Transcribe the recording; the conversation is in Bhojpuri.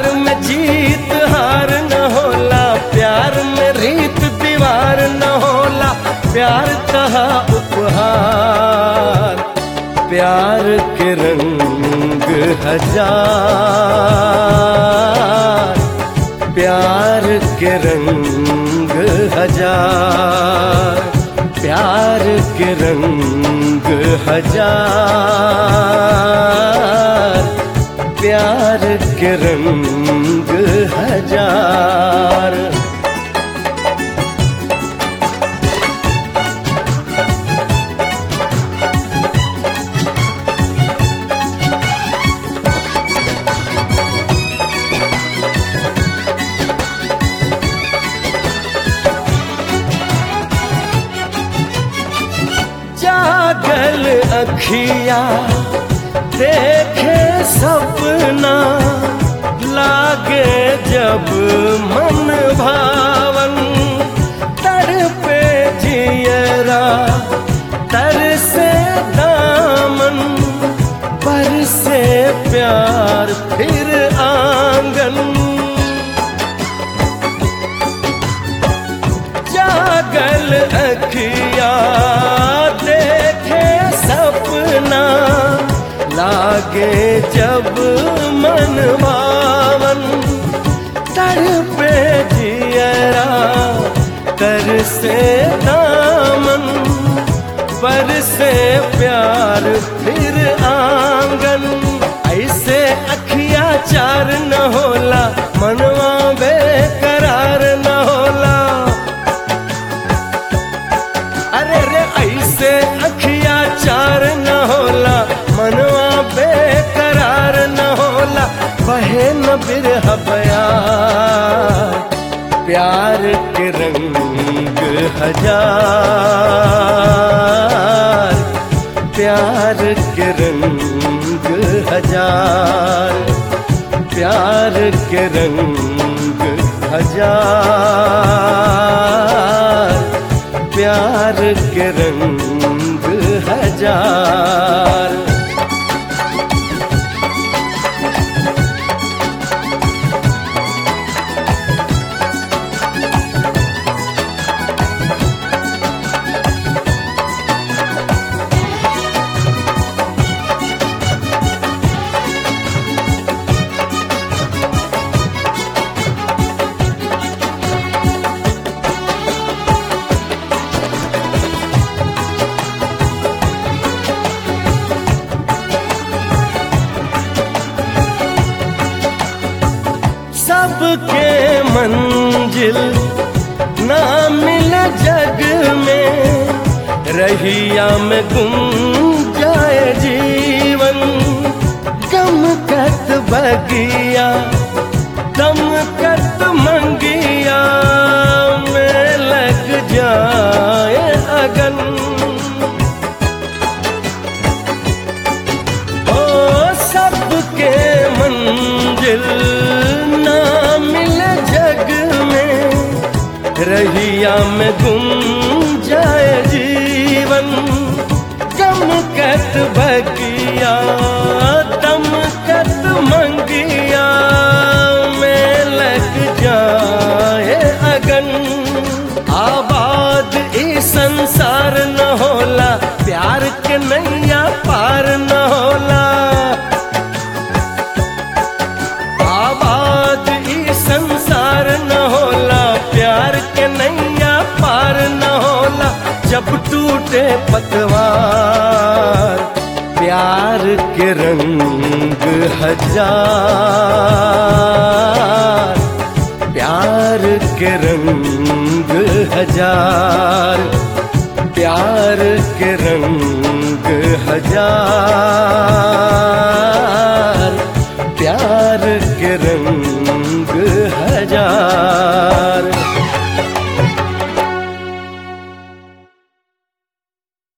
प्यार में जीत हार न होला प्यार में रीत दीवार न होला प्यार कहा उपहार प्यार के रंग हजार प्यार के रंग हजार प्यार के रंग हजार प्यार के रंग हजार जागल अखिया देखे सपना लागे जब मन भावन तड़पे जियरा तर से दामन पर से प्यार फिर आंगन जागल अखिया देखे सपना लागे जब मन भावन तड़पे जियरा कर से दामन पर से प्यार फिर आंगन ऐसे अखिया चार न होला मनवा बेकरार न होला अरे रे ऐसे अखिया चार न होला मनवा बेकरार न होला बहे न बिरह प्यार प्यार के रंग हजार प्यार के रंग हजार प्यार के रंग हजार प्यार के रंग हजार सबके मंजिल ना मिल जग में रहिया में गुम जाए जीवन गम कत बगिया दम कत मंगिया में लग जाए अगन ओ सबके मंजिल ना मिल जग में रहिया में गुम जाए जीवन गम कत बगिया दम कत मंगिया में लग जाए अगन आबाद ई संसार न होला प्यार के नैया पार न होला आबाद ई संसार न होला प्यार के नैया पार न होला जब टूटे पतवार प्यार के रंग हजार प्यार के रंग हजार प्यार के रंग हजार